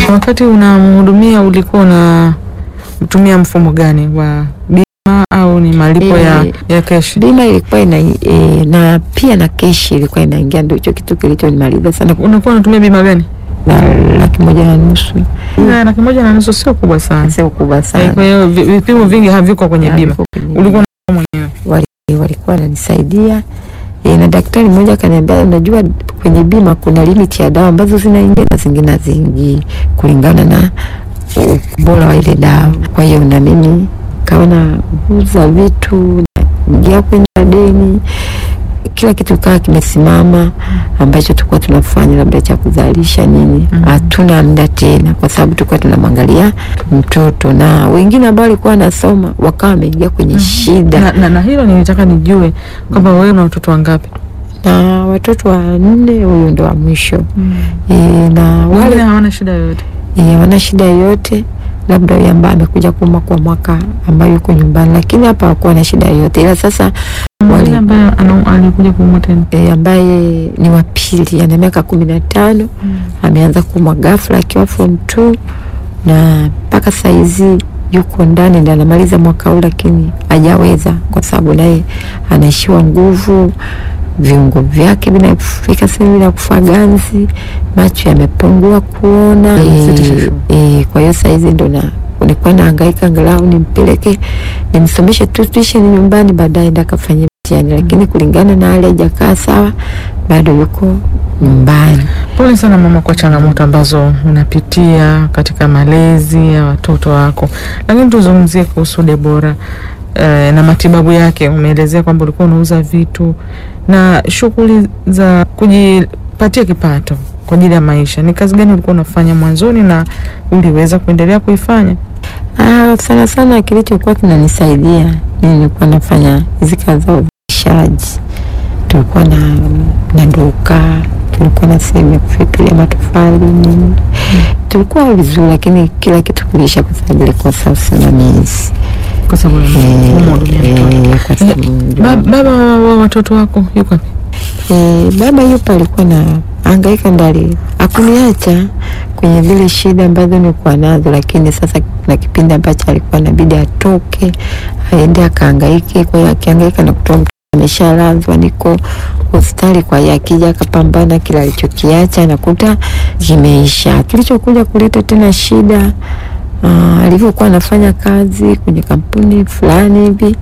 Wakati unamhudumia ulikuwa unatumia mfumo gani wa bima au ni malipo ya, Eh, ya keshi? Bima ilikuwa ina e, na pia na keshi ilikuwa inaingia, ndio hicho kitu kilichonimaliza sana, Unakuwa unatumia bima gani? na laki moja na nusu Na laki moja na nusu sio kubwa sana. sio kubwa Eh, sana. Kwa hiyo vi- vipimo vingi haviko kwenye Na bima. viko kwenye Ulikuwa unatoa mwenyewe. wali- walikuwa wananisaidia e, na daktari mmoja akaniambia, unajua kwenye bima kuna limiti ya dawa ambazo zinaingia na zingine haziingii kulingana na ubora wa ile dawa. Kwa hiyo na mimi kawa nauza vitu, naingia kwenye madeni, kila kitu kaa kimesimama, ambacho tulikuwa tunafanya labda cha kuzalisha nini, Mhm. hatuna muda tena, kwa sababu tulikuwa tunamwangalia mtoto, na wengine ambao walikuwa wanasoma wakawa wameingia kwenye shida Na, na, na hilo nilitaka nijue kwamba wewe una watoto wangapi? na watoto wanne, huyu ndo wa mwisho e, na Wengine wale hawana shida yoyote. e, wana shida yoyote, labda huyu ambaye amekuja kuuma kwa mwaka ambayo yuko nyumbani, lakini hapa hakuwa na shida yoyote, ila sasa Mwingine ambaye ana- alikuja kuumwa tena. e, ambaye ni wa pili ana miaka kumi na tano ameanza kuumwa ghafla akiwa form 2 na mpaka saizi yuko ndani ndio anamaliza mwaka huu, lakini hajaweza kwa sababu naye anaishiwa nguvu, viungo vyake vinafika sehemu ya kufa ganzi, macho yamepungua kuona. Sitisha E, e, kwa hiyo saizi ndo na nilikuwa nahangaika angalau nimpeleke nimsomeshe tu tuition nyumbani, baadaye enda akafanya mtihani, lakini kulingana na hali hajakaa sawa, bado yuko nyumbani. Pole sana mama kwa changamoto ambazo unapitia katika malezi ya watoto wako, lakini tuzungumzie kuhusu Debora eh, na matibabu yake. Umeelezea kwamba ulikuwa unauza vitu na shughuli za kujipatia kipato kwa ajili ya maisha. Ni kazi gani ulikuwa unafanya mwanzoni na uliweza kuendelea kuifanya? Ah, sana sana kilichokuwa kinanisaidia mimi nilikuwa nafanya hizi kazi za uzalishaji. Tulikuwa na, na duka, tulikuwa na sehemu ya kufyatulia matofali nini, tulikuwa vizuri, lakini kila kitu kilisha kwa sababu ilikosa usimamizi Kwa sababu ya Eh, kumhudumia mtoto. eh, kwa sababu Ba- Baba wa watoto wako yuko wapi? Eh, baba yupo alikuwa na angaika ndali akuniacha kwenye zile shida ambazo nilikuwa nazo, lakini sasa na kipindi ambacho alikuwa inabidi atoke aende akaangaike. Kwa hiyo akiangaika na kutoa mtoto ameshalazwa, niko hospitali. Kwa hiyo akija akapambana, kila alichokiacha nakuta kimeisha. Kilichokuja kuleta tena shida ah, alivyokuwa anafanya kazi kwenye kampuni fulani hivi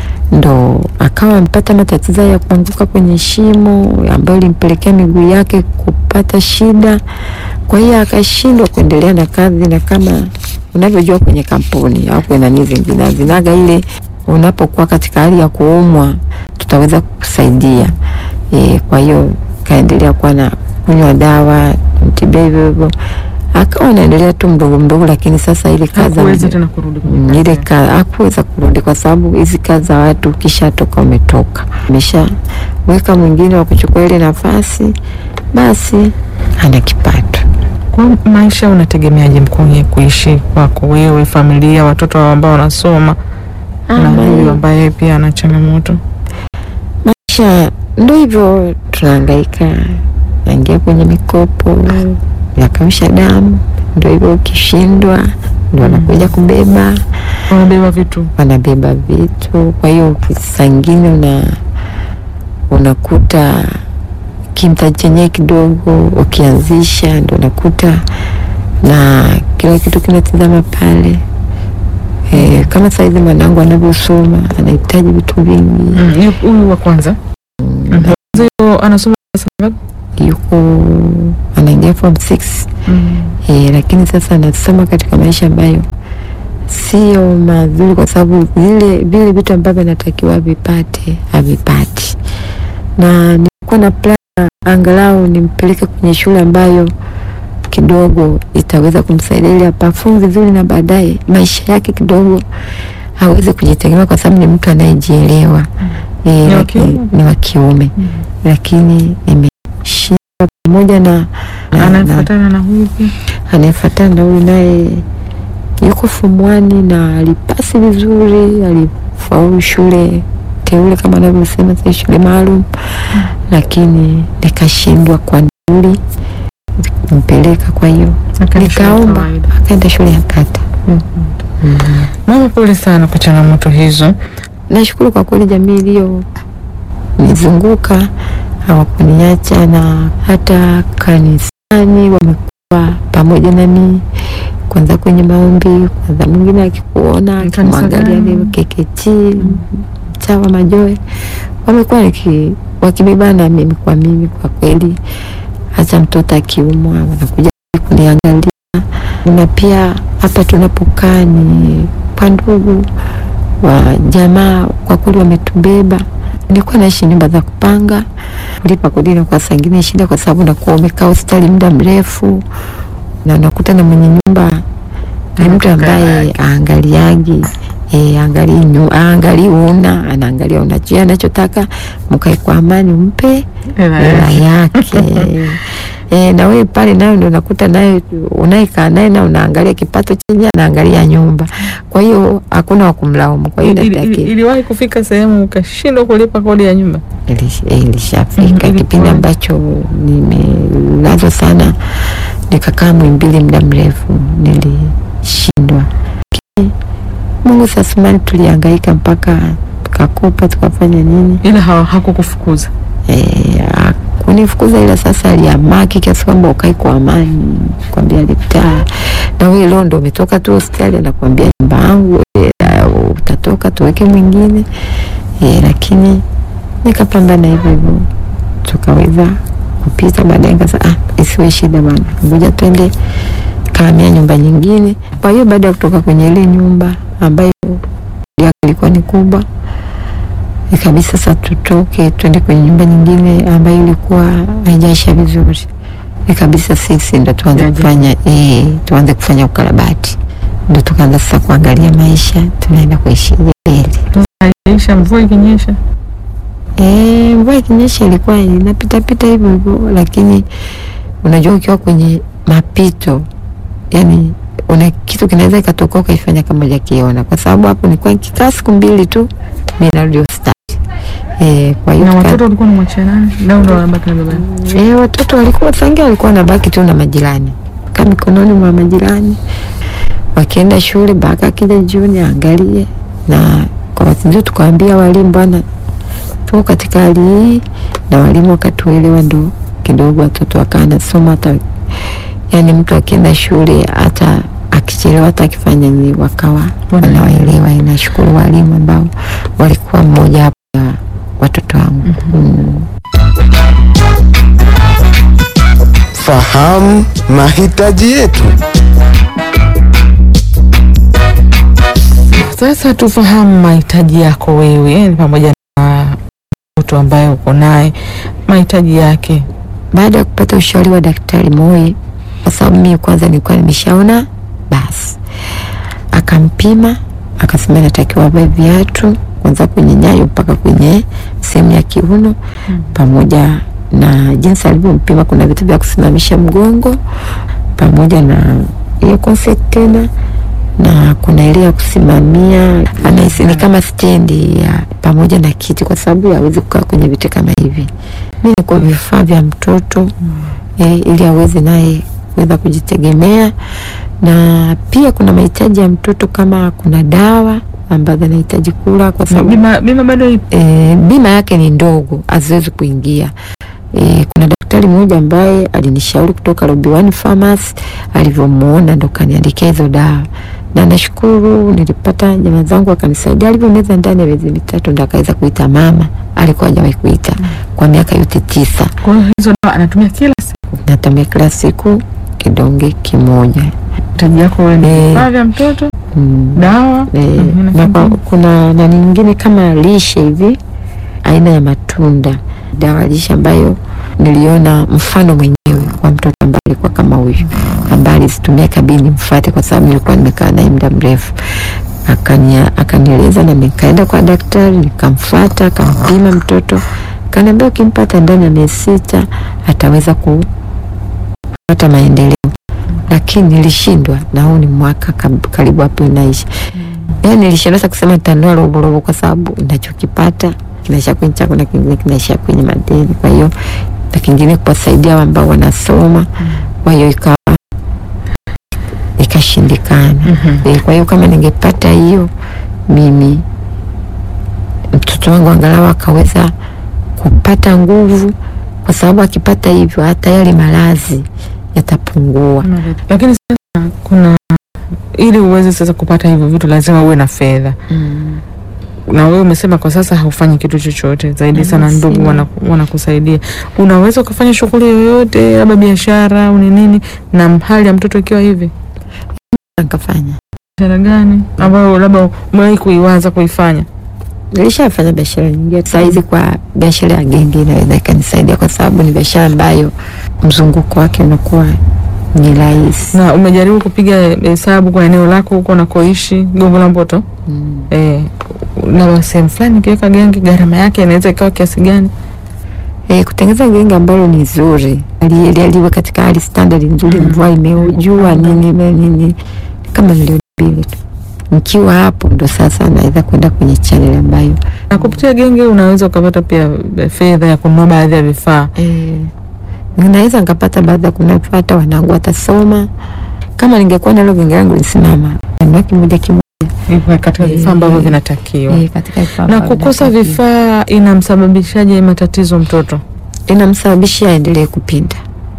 ndo akawa amepata matatizo ya kuanguka kwenye shimo ambayo ilimpelekea miguu yake kupata shida. Kwa hiyo akashindwa kuendelea na kazi, na kama unavyojua kwenye kampuni au kwenye nani zingine zinaga ile, unapokuwa katika hali ya kuumwa tutaweza kukusaidia e. Kwa hiyo kaendelea kuwa na kunywa dawa mtibia hivyo hivyo, akawa anaendelea tu mdogo mdogo, lakini sasa ile kazi Hakuweza tena kurudi kwenye Mm, kazi ile yake. ka hakuweza kurudi kwa sababu hizi kazi za watu ukishatoka umetoka, umeshaweka mwingine wa kuchukua ile nafasi, basi ana kipato. Kwa maisha unategemeaje mkwenye kuishi kwako wewe, familia, watoto ambao wanasoma na huyu ambaye pia ana changamoto? Maisha ndo hivyo, tunahangaika, naingia kwenye mikopo ya kausha damu, ndo hivyo, ukishindwa ndo wanakuja kubeba Unabeba vitu wanabeba vitu. Kwa hiyo saa ingine una unakuta kimtaji chenyewe kidogo, ukianzisha ndo unakuta na kila kitu kinatizama pale. E, kama saizi mwanangu anavyosoma anahitaji vitu vingi Mm, yu- huyu wa kwanza Mhm. Huyo anasoma darasa ngapi? yuko anaingia form 6 Mm. e, lakini sasa anasoma katika maisha ambayo sio mazuri, kwa sababu vile vile vitu ambavyo anatakiwa vipate havipati, na nilikuwa na plan angalau nimpeleke kwenye shule ambayo kidogo itaweza kumsaidia ili apafumu vizuri, na baadaye maisha yake kidogo aweze kujitegemea, kwa sababu ni mtu anayejielewa e, Ni wa lakini- kiume? ni wa kiume Mm. lakini nimeshindwa pamoja na, na, na Anayefuatana na huyu pia anayefuatana na huyu naye yuko form one na alipasi vizuri, alifaulu shule teule kama anavyosema sasa shule maalum, lakini nikashindwa kwa nauli mpeleka. Kwa hiyo Akaenda shule ya nikaomba, kawaida. akaenda shule ya kata. Mama, pole sana kwa changamoto hizo. Nashukuru kwa kweli, jamii iliyo nizunguka hawakuniacha, na hata kanisani wamekuwa pamoja nami, kwanza kwenye maombi, kwanza mwingine akikuona Kanisa akimwangalia gani? leo KKT Mtawa Majoe, wamekuwa niki- wakibebana na mimi kwa mimi, kwa kweli, hata mtoto akiumwa wanakuja kuniangalia, na pia hapa tunapokaa ni kwa ndugu wa jamaa, kwa kweli wametubeba. Nilikuwa naishi nyumba za kupanga, kulipa kodi na kwa saa ingine shida, kwa sababu nakuwa umekaa hospitali muda mrefu, na unakuta na mwenye nyumba ni mtu ambaye aangaliagi E, angalii nyu- aangalii una anaangalia unacho anachotaka, mkae kwa amani, umpe Hela hela yake. yake e, na wewe pale nayo ndio unakuta naye unayekaa naye na unaangalia kipato chenye anaangalia nyumba, kwa hiyo hakuna wa kumlaumu. Kwa hiyo Ili- ili- nataki Iliwahi kufika sehemu ukashindwa kulipa kodi ya nyumba? Ilish- eh, ilishafika Mhm, kipindi ilikuwa. ambacho nimelazwa sana, nikakaa Muhimbili muda mrefu, nilishindwa. Lakini Mungu sasumani, tulihangaika mpaka tukakopa tukafanya nini Ila hawa- hakukufukuza. Eh, kunifukuza ila sasa aliamaki kiasi kwamba ukai kwa amani, kwambia litaa na wewe leo ndo umetoka tu hospitali, anakwambia nyumba yangu eh, utatoka tuweke mwingine eh, lakini nikapambana hivyo hivyo tukaweza kupita. Baadaye nikasema ah, isiwe shida bana, ngoja twende kahamia nyumba nyingine. Kwa hiyo baada ya kutoka kwenye ile nyumba ambayo yake ilikuwa ni kubwa ikabidi sasa tutoke twende kwenye nyumba nyingine ambayo ilikuwa haijaisha vizuri. Ikabidi sasa sisi ndo tuanze Yaje. kufanya eh, tuanze kufanya ukarabati, ndo tukaanza sasa kuangalia maisha tunaenda kuishi mbele. Haijaisha, mvua ikinyesha. Eh, mvua ikinyesha ilikuwa inapitapita hivyo hivyo, lakini unajua ukiwa kwenye mapito, yani una kitu kinaweza ikatoka ukaifanya kama hujakiona, kwa sababu hapo nilikuwa nikikaa siku mbili tu mimi narudi hospitali. Eh, kwa hiyo Na tuka- watoto walikuwa namwachia nani? Nao ndo wanabaki na baba yao. Eh, watoto walikuwa sangia walikuwa wanabaki tu na majirani, kaa mikononi mwa majirani, wakienda shule mpaka akija jioni aangalie. Na kwa bahati nzuri tukawaambia walimu, bwana, tuko katika hali hii, na walimu wakatuelewa, ndo kidogo watoto wakawa nasoma hata yani, mtu akienda shule hata akichelewa hata akifanya nini, wakawa wanawaelewa. Inashukuru walimu ambao walikuwa mmoja hapo ya watoto wangu mm. Fahamu mahitaji yetu. Sasa tufahamu mahitaji yako wewe pamoja na mtoto ambaye uko naye, mahitaji yake. baada ya kupata ushauri wa daktari Moi, kwa sababu mimi kwanza nilikuwa nimeshaona, basi akampima akasema natakiwa avae viatu kwanza kwenye nyayo mpaka kwenye sehemu ya kiuno pamoja na jinsi alivyompima, kuna vitu vya kusimamisha mgongo pamoja na hiyo consent tena na kuna ile ya kusimamia anahisi ni kama stendi ya pamoja na kiti, kwa sababu hawezi kukaa kwenye viti kama hivi. Mi ni kwa vifaa vya mtoto eh, ili aweze naye kuweza kujitegemea, na pia kuna mahitaji ya mtoto kama kuna dawa ambazo anahitaji kula kwa sababu Bima, bima bado ipo. e, bima yake ni ndogo, haziwezi kuingia. E, kuna daktari mmoja ambaye alinishauri kutoka Robiwani Pharmacy, alivyomuona ndo kaniandikia hizo dawa, na nashukuru nilipata jamaa zangu akanisaidia. Alivyomeza ndani ya miezi mitatu ndo akaweza kuita mama, alikuwa hajawahi kuita kwa miaka yote tisa. Kwa hiyo hizo dawa anatumia kila siku. Natumia kila siku kidonge kimoja. Mahitaji yako wewe ni Eh. vifaa vya mtoto, Mm. dawa E, Mhm, na kwa, kingine? kuna nani nyingine kama lishe hivi aina ya matunda, dawa lishe ambayo niliona mfano mwenyewe kwa mtoto ambaye alikuwa kama huyu ambaye alizitumia kabini mfate, kwa sababu nilikuwa nimekaa naye muda mrefu. Akania, akanieleza na nikaenda kwa daktari nikamfuata, akampima mtoto, kaniambia ukimpata ndani ya miezi sita ataweza kupata maendeleo lakini nilishindwa, na huu ni mwaka kab- karibu hapo inaisha. Yani nilishindwa sasa kusema nitanunua roborobo kwa sababu ninachokipata kinaisha kwenye chako na kingine kinaisha kwenye madeni. Kwa hiyo na kingine kuwasaidia ambao wanasoma kwa hiyo ikawa ikashindikana. Mhm. Eh, Kwa hiyo kama ningepata hiyo mimi mtoto wangu angalau akaweza kupata nguvu, kwa sababu akipata hivyo hata yale maradhi yatapungua. Lakini sasa kuna ili uweze sasa kupata hivyo vitu lazima uwe na fedha, Mm. na wewe umesema kwa sasa haufanyi kitu chochote zaidi Mm, sana, ndugu sina. wana- wanakusaidia. Unaweza ukafanya shughuli yoyote, labda biashara au ni nini, na hali ya mtoto ikiwa hivi? Nikafanya, Biashara gani ambayo labda umewahi kuiwaza kuifanya? nilishafanya biashara nyingine. Saizi kwa biashara ya genge inaweza ikanisaidia, kwa sababu ni biashara ambayo mzunguko wake unakuwa ni rahisi. Na umejaribu kupiga hesabu kwa eneo lako huko unakoishi Gongo la Mboto? Mm. Eh, na sehemu fulani ikiweka genge gharama yake inaweza ikawa kiasi gani? E, kutengeneza genge ambalo ni zuri ali- liwe katika hali standard nzuri, Mm. mvua imeujua nini na nini, kama milioni mbili tu. Nikiwa hapo ndo sasa naweza kwenda kwenye channel ambayo Na kupitia genge unaweza ukapata pia fedha ya kununua baadhi ya vifaa. e, naweza nikapata baada ya kunapata wanangu watasoma. Kama ningekuwa nalo genge langu lisimama nanua kimoja kimoja Hivyo katika Eh, vifaa ambavyo vinatakiwa. e, katika vifaa Na ambavyo kukosa vinatakiwa. vifaa inamsababishaje matatizo mtoto? inamsababishia aendelee kupinda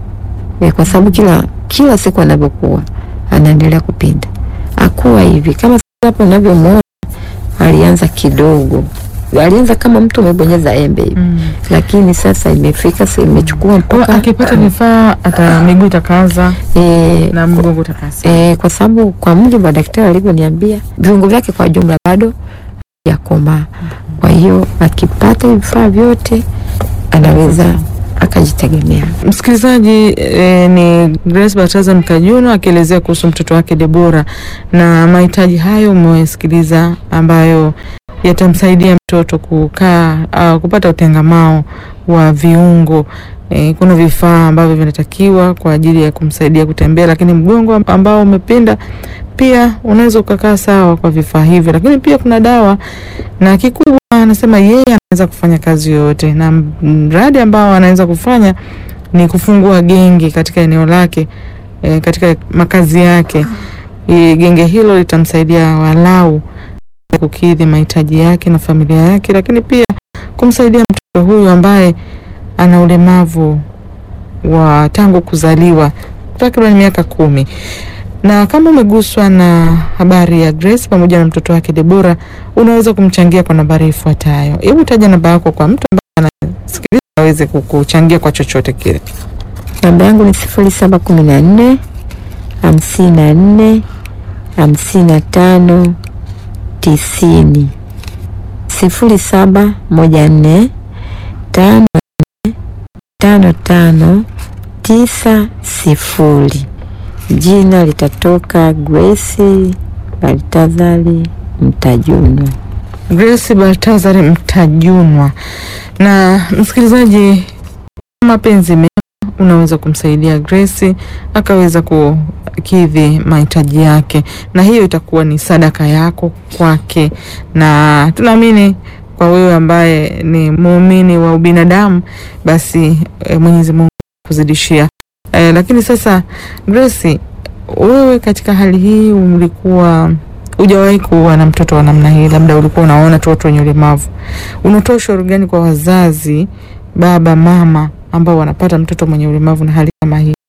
e, kwa sababu kila kila siku anavyokuwa anaendelea kupinda, akuwa hivi kama sasa hapo unavyomwona, alianza kidogo, alianza kama mtu umebonyeza embe hivi, lakini sasa imefika sasa imechukua Kwa mpaka akipata vifaa hata miguu itakaza e, na mgongo utakaza. e, kwa sababu kwa mujibu wa daktari alivyoniambia viungo vyake kwa jumla bado hajakomaa. Kwa hiyo akipata vifaa vyote anaweza akajitegemea. Msikilizaji eh, ni Grace Bataza Mkajuno akielezea kuhusu mtoto wake Debora na mahitaji hayo umewasikiliza, ambayo yatamsaidia mtoto kukaa au kupata utengamao wa viungo. Eh, kuna vifaa ambavyo vinatakiwa kwa ajili ya kumsaidia kutembea, lakini mgongo ambao umepinda pia unaweza ukakaa sawa kwa vifaa hivyo, lakini pia kuna dawa na kikubwa anasema yeye anaweza kufanya kazi yoyote, na mradi ambao anaweza kufanya ni kufungua genge katika eneo lake e, katika makazi yake. E, genge hilo litamsaidia walau kukidhi mahitaji yake na familia yake, lakini pia kumsaidia mtoto huyu ambaye ana ulemavu wa tangu kuzaliwa takriban miaka kumi na kama umeguswa na habari ya Grace pamoja na mtoto wake Debora, unaweza kumchangia kwa nambari ifuatayo. Hebu taja namba yako kwa mtu ambaye anasikiliza aweze kukuchangia kwa chochote kile. Namba yangu ni sifuri saba kumi na nne hamsini na nne hamsini na tano tisini sifuri saba moja nne tano nne tano tano tisa sifuri. Jina litatoka Grace Baltazari Mtajunwa. Grace Baltazari Mtajunwa. Na msikilizaji, mapenzi mema, unaweza kumsaidia Grace akaweza kukidhi mahitaji yake, na hiyo itakuwa ni sadaka yako kwake, na tunaamini kwa wewe ambaye ni muumini wa ubinadamu, basi e, Mwenyezi Mungu kuzidishia. E, lakini sasa Grace, wewe katika hali hii ulikuwa hujawahi kuwa na mtoto wa namna hii, labda ulikuwa unaona tu watu wenye ulemavu. Unatoa ushauri gani kwa wazazi, baba, mama ambao wanapata mtoto mwenye ulemavu na hali kama hii?